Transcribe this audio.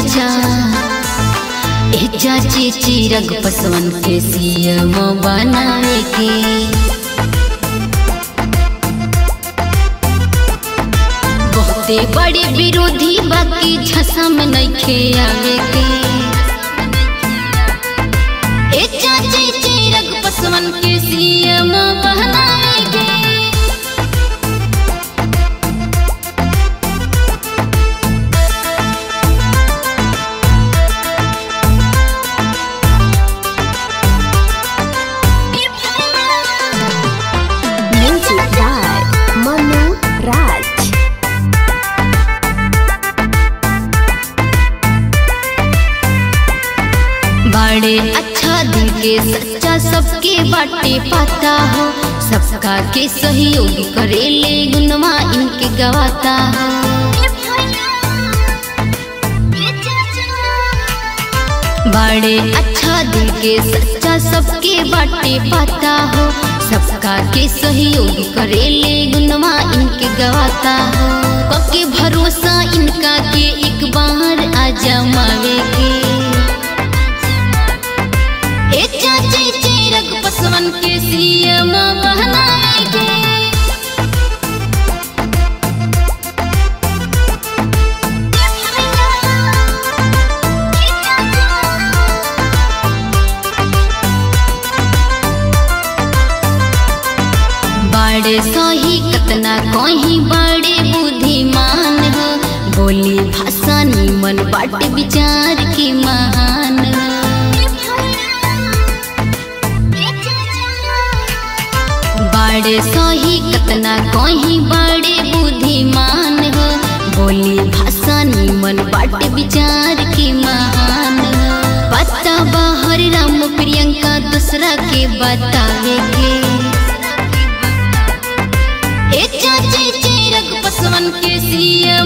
चाचा ए चाची चिरग पसवन के सीएम बनावे के बहुते बड़े विरोधी बाकी झसा में नइखे आवे के ए चाची चिरग पसवन के सीएम बनावे के Music by Manu Raj. बड़े अच्छा दिल के सच्चा सबके बाटे पाता हो सबका के सहयोग करे ले गुनवा इनके गवाता हो बड़े अच्छा दिल के सच्चा सबके बाटे पाता हो सबका के सहयोग करे ले गुनवा इनके गवाता हो पक्के भरोसा इनका के एक बार आ जमावे के ए चाची चिरग पसवन के सीएम बनाए के बड़े सही कतना कहीं बड़े बुद्धिमान हो बोली भाषा निमन बाटे विचार के महान हो बड़े सही कतना कहीं बड़े बुद्धिमान हो बोली भाषा निमन बाटे विचार के महान हो पता बाहर राम प्रियंका दूसरा के बतावे के ए चाची चिरग पसवन के सीएम